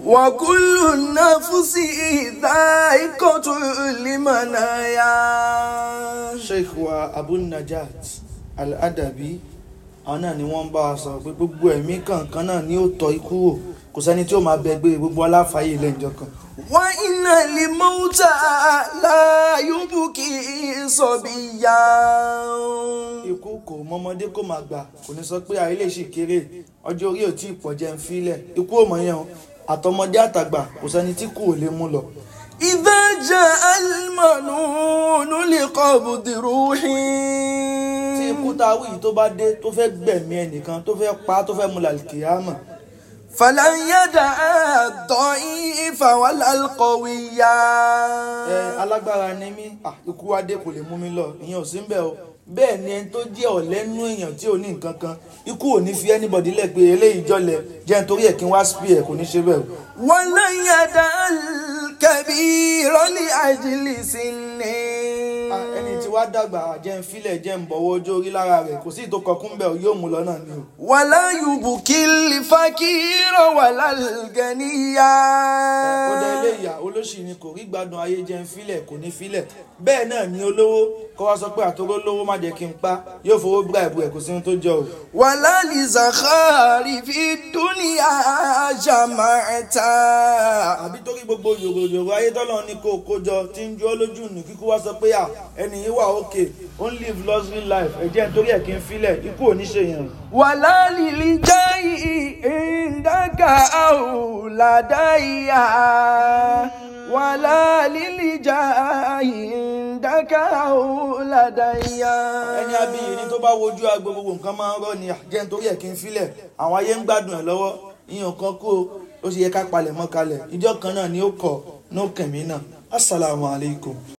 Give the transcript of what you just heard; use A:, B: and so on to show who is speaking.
A: وكل نفس ذائقة المنايا
B: sheikh wa abu najat al-adabi àwọn náà ni wọ́n ń bá wa sọ pé gbogbo ẹ̀mí kankan náà ni ó tọ́ ikú wò kò sẹ́ni tí ó máa bẹ gbé gbogbo aláfààyè ilé ìjọ kan.
A: وإن الموت لا يبكي صبيا
B: ikú kò mọmọdé kó máa gbà kò ní sọ pé àìlè ṣì kéré ọjọ́ orí ò tí ì pọ̀ jẹ́ ń filẹ̀ ikú ò mọ̀ yẹn o àtọmọdé àtàgbà kò sẹ́ni tí kù ò lè mú lọ.
A: إذا جاء المنون لقبض روحي
B: tí ikú tá a wí yìí tó bá dé tó fẹ́ gbẹ̀mí ẹnìkan tó fẹ́ pa tó fẹ́ mú làlùkìyàmọ̀
A: فلن يدع الضعيف ولا القوي
B: ẹ alágbára ni mí ah, ikú wa dé kò lè mú mi lọ ìyẹn ò sí ń bẹ̀ o bẹ́ẹ̀ ni ẹni tó jẹ́ ọ̀lẹ́nu èèyàn tí ò ní nǹkan kan ikú ò ní fi anybody lẹ̀ pé eléyìí jọlẹ̀ jẹ́ nítorí ẹ̀ kí n wá spí ẹ̀ kò ní ṣe bẹ́ẹ̀ o.
A: ولن يدع الكبير لأجل سنه
B: Ah, ẹni tí wàá dàgbà jẹ́ ń filẹ̀ jẹ́ ń bọ̀wọ́ ojú orí lára rẹ̀ kò sí ìtòkọ̀kún bẹ́ẹ̀ o yóò mú lọ náà ni o.
A: ولا يبكي الفقير ولا الغني
B: ó dá ilé ìyá olóṣì ni kò rí gbádùn ayé jẹ́ ń filẹ̀ kò ní filẹ̀ bẹ́ẹ̀ náà ni olówó kó wá sọ pé àtòrò lówó má jẹ́ kí n pa yóò fowó bíráìbù ẹ̀ kò sí ohun tó jọ o.
A: ولا لزخار في الدنيا جمعتا
B: àbí torí gbogbo yòròyòrò ayé tọ́lọ́ ní kó o kó jọ tí ń jọ́ lójú nù kíkú wá sọ pé à ẹni yìí wà òkè ó ń live luxury life ẹ̀jẹ̀ nítorí ẹ̀ kí n filẹ̀ ikú ò ní ṣe yẹn.
A: ولا للجاي عندك أولادي ولا للجاي عندك أولادي
B: ẹni abiyì ni tó bá wojú agbo gbogbo nǹkan máa ń rọ ni àjẹ́ nítorí ẹ̀ kí n filẹ̀ àwọn ayé ń gbádùn ẹ̀ lọ́wọ́ ìyẹn kan kú o ó sì yẹ ká palẹ̀ mọ́ kalẹ̀ ìjọ kan náà ni ó kọ̀ ní ó kẹ̀mí náà assalamu alaikum.